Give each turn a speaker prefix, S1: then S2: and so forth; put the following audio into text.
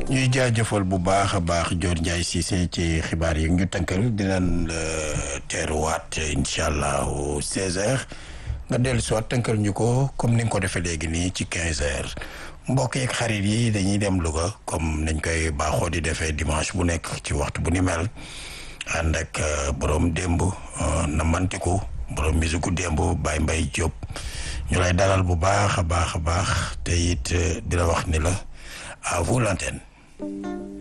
S1: ñuy jaajëfal bu baax a baax Dior Ndiaye Cissé ci xibaar yi ñu tënkal dinañ la teeruwaat incha allah au 16h nga dellu si waat tënkal ñu ko comme ni nga ko defee léegi nii ci 15h mbokk yeeg xarit yi dañuy dem Louga comme nañ koy baaxoo di defee dimanche bu nekk ci waxtu bu ni mel ànd ak borom démb na mantiku borom musique démb Baye Mbaye Diop ñu lay dalal bu baax a baax a baax te it di la wax ni la à vous l'antenne